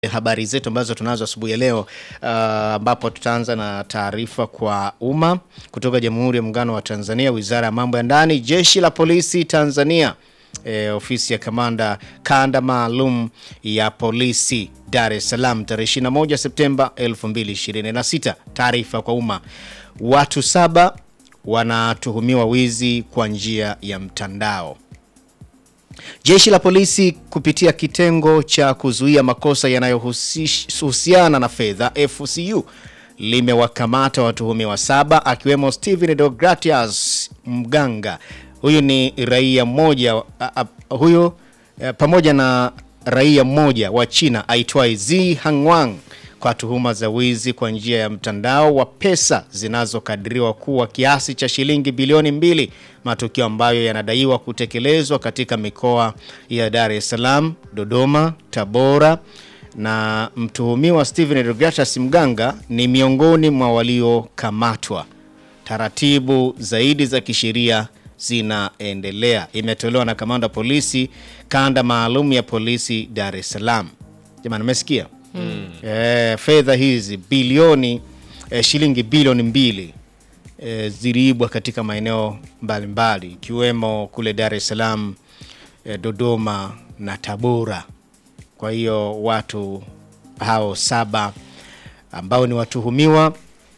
habari zetu ambazo tunazo asubuhi ya leo ambapo uh, tutaanza na taarifa kwa umma kutoka Jamhuri ya Muungano wa Tanzania, Wizara ya Mambo ya Ndani, Jeshi la Polisi Tanzania, e, ofisi ya kamanda kanda maalum ya polisi Dar es Salaam tarehe 21 Septemba 2026. Taarifa kwa umma, watu saba wanatuhumiwa wizi kwa njia ya mtandao. Jeshi la polisi kupitia kitengo cha kuzuia makosa yanayohusiana na fedha FCU limewakamata watuhumiwa saba akiwemo Steven Deogratias Mganga, huyu ni raia mmoja huyu pamoja na raia mmoja wa China aitwaye Zi Hangwang kwa tuhuma za wizi kwa njia ya mtandao wa pesa zinazokadiriwa kuwa kiasi cha shilingi bilioni mbili, matukio ambayo yanadaiwa kutekelezwa katika mikoa ya Dar es Salaam, Dodoma, Tabora na mtuhumiwa Steven Deogratias Mganga ni miongoni mwa waliokamatwa. Taratibu zaidi za kisheria zinaendelea, imetolewa na kamanda polisi kanda maalum ya polisi Dar es Salaam. Jamani, umesikia? Hmm. E, fedha hizi bilioni e, shilingi bilioni mbili e, ziliibwa katika maeneo mbalimbali ikiwemo kule Dar es Salaam e, Dodoma na Tabora. Kwa hiyo watu hao saba ambao ni watuhumiwa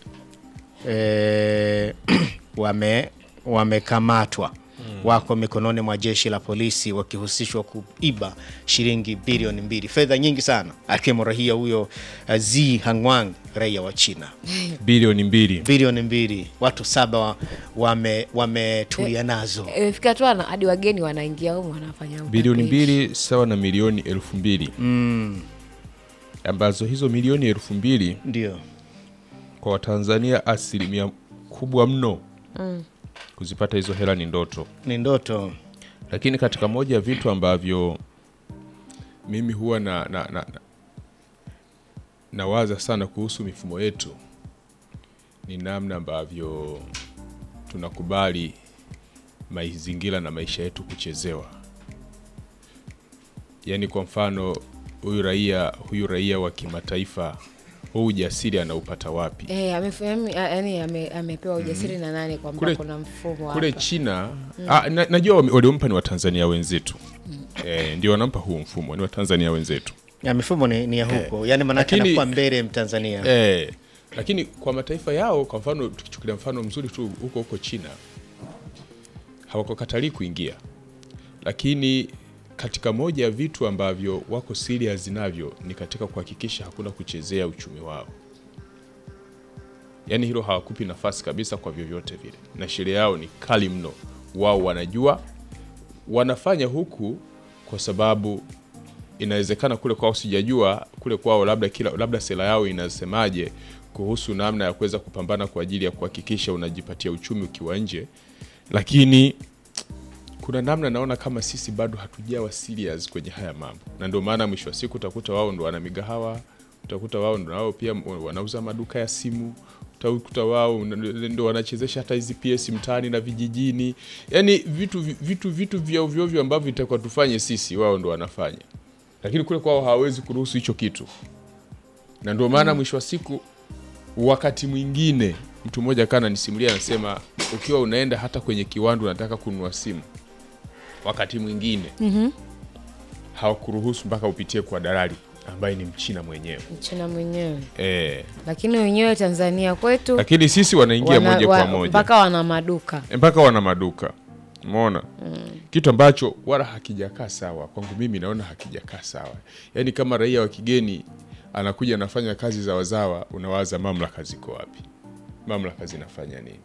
e, wame wamekamatwa wako mikononi mwa jeshi la polisi wakihusishwa kuiba shilingi bilioni mbili, fedha nyingi sana, akiwemo raia huyo uh, Zi Hangwang, raia wa China. bilioni mbili Bilioni mbili, watu saba wametulia wame nazo. Imefika tu hadi wageni wanaingia humu wanafanya bilioni utapishi. mbili sawa na milioni elfu mbili Mm, ambazo hizo milioni elfu mbili ndio kwa Watanzania asilimia kubwa mno kuzipata hizo hela ni ndoto. ni ndoto. Lakini katika moja ya vitu ambavyo mimi huwa na, na, na, na, nawaza sana kuhusu mifumo yetu ni namna ambavyo tunakubali mazingira na maisha yetu kuchezewa. Yaani kwa mfano huyu raia huyu raia wa kimataifa huu ujasiri anaupata wapi? Eh, amefahamu yani ame, amepewa ujasiri na nani kwamba Kule- kuna mfumo kule hapa. China ah, na, najua wame- waliompa ni Watanzania wenzetu eh, ndio wanampa huu mfumo ni Watanzania wenzetu Ya mifumo ni, ni ya huko, yani manake Lakini- anakuwa mbele Mtanzania. eh, lakini kwa mataifa yao, kwa mfano tukichukulia mfano mzuri tu huko huko China hawakukatalii kuingia, lakini katika moja ya vitu ambavyo wako serious navyo ni katika kuhakikisha hakuna kuchezea uchumi wao. Yaani hilo hawakupi nafasi kabisa kwa vyovyote vile, na sheria yao ni kali mno. Wao wanajua wanafanya huku kwa sababu inawezekana kule kwao sijajua kule kwao labda kila labda sera yao inasemaje kuhusu namna ya kuweza kupambana kwa ajili ya kuhakikisha unajipatia uchumi ukiwa nje, lakini kuna namna naona kama sisi bado hatujawa serious kwenye haya mambo, na ndio maana mwisho wa siku utakuta wao ndo wana migahawa, utakuta wao ndo wao pia wanauza maduka ya simu, utakuta wao ndo wanachezesha hata hizi PS mtaani na vijijini, yani vitu vitu vitu vya ovyo ovyo ambavyo vitakuwa tufanye sisi, wao ndo wanafanya, lakini kule kwao hawawezi kuruhusu hicho kitu, na ndio maana mwisho wa siku wakati mwingine mtu mmoja kana nisimulia anasema, ukiwa unaenda hata kwenye kiwanda unataka kununua simu, wakati mwingine hawakuruhusu mpaka upitie kwa dalali ambaye ni mchina mwenyewe Mchina mwenyewe, e. lakini wenyewe Tanzania kwetu Lakini sisi wanaingia wana- moja wa- kwa moja mpaka wana maduka mpaka wana maduka umeona kitu ambacho wala hakijakaa sawa kwangu mimi naona hakijakaa sawa yaani kama raia wa kigeni anakuja anafanya kazi za wazawa unawaza mamlaka ziko wapi mamlaka zinafanya nini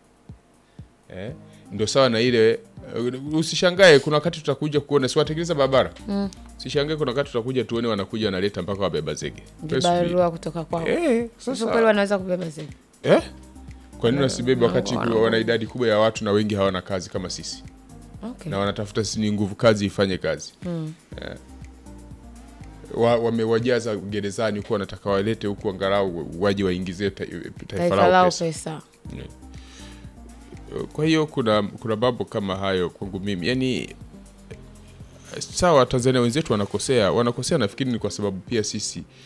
eh? ndio sawa na ile uh, usishangae kuna wakati tutakuja kuona si watengeneza barabara mm. usishangae kuna wakati tutakuja tuone wanakuja wanaleta mpaka wabeba zege Wewe subiri. vibarua kutoka kwao. eh, Sasa sasa kweli wanaweza kubeba zege Eh? Kwa nini wasibebe wakati wana- wana idadi kubwa ya watu na wengi hawana kazi kama sisi okay. na wanatafuta si ni nguvu kazi ifanye kazi Eh. Wa- wamewajaza gerezani huku wanataka walete huku angalau waje waingizie ta- taifa taifa lao lao pesa. pesa Kwa hiyo kuna kuna mambo kama hayo kwangu mimi, yani sawa Tanzania wenzetu wanakosea wanakosea nafikiri ni kwa sababu pia sisi